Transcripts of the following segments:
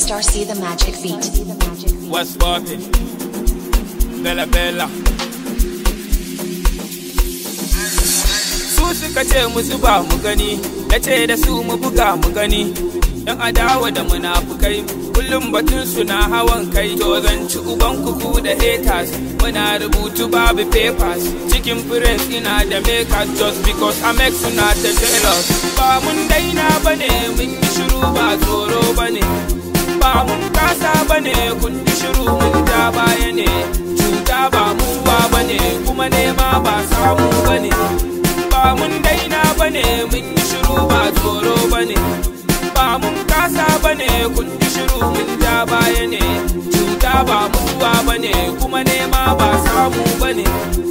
Star C the Magic Beat. What's poppin'? Bella Bella. Su suka ce mu zuba mu gani, na ce da su mu buga mu gani. Yan adawa da munafukai, kullum batun su na hawan kai. To zan ci uban kuku da haters, muna rubutu babu papers. Cikin prince ina da makers just because I make suna ta jealous. Ba mun daina bane, mun yi shiru ba tsoro bane. ba mun kasa bane kun ji shiru mun ja baya ne cuta ba muwa bane kuma nema ba samu bane ba mun daina bane mun yi shiru ba tsoro bane ba mun kasa bane kun ji shiru mun ja baya ne cuta ba muwa bane kuma nema ba samu bane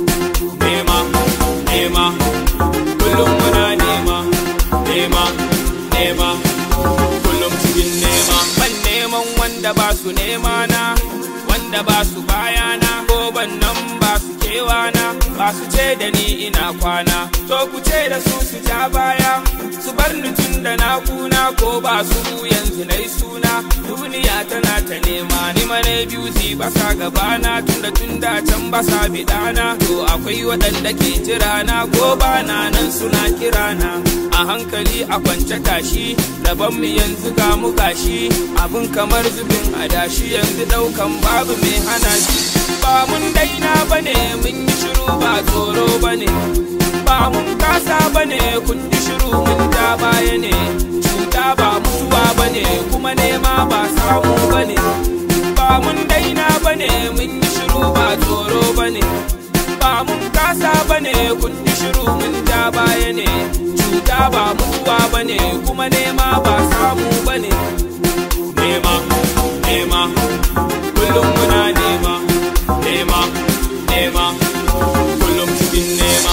nema nema kullum muna nema nema nema kullum cikin nema ban neman wanda ba su nema na wanda ba su bayana ko ban nan ba su kewana ba su ce da ni ina kwana to ku ce da su su ja baya su bar ni tun da na kuna ko ba su yanzu na suna duniya tana ta nema ni mane biyu ba sa gabana tun da tun da can ba sa bidana to akwai waɗanda ke jira na ko ba na nan suna kirana a hankali a kwance tashi rabon mu yanzu ga mu gashi abin kamar zubin adashi yanzu daukan babu mai hana shi ba mun daina bane mun yi shiru ba tsoro bane ba mun kasa bane kun ji shiru mun ja baya ne cuta ba muwa bane kuma nema ba samu bane ba mun daina bane mun yi shiru ba tsoro bane ba mun kasa bane kun ji shiru mun ja baya ne cuta ba mutuwa bane kuma nema ba samu bane nema nema kullum muna nema nema nema kullum cikin nema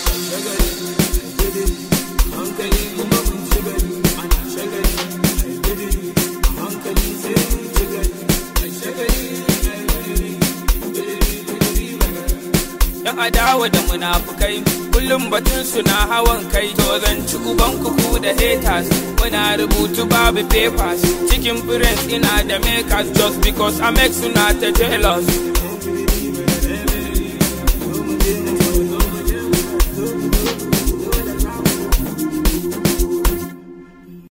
yan adawa da munafukai kullum batun su na hawan kai to zan ci uban kuku da haters muna rubutu babu papers cikin prince ina da makers just because I make suna ta jealous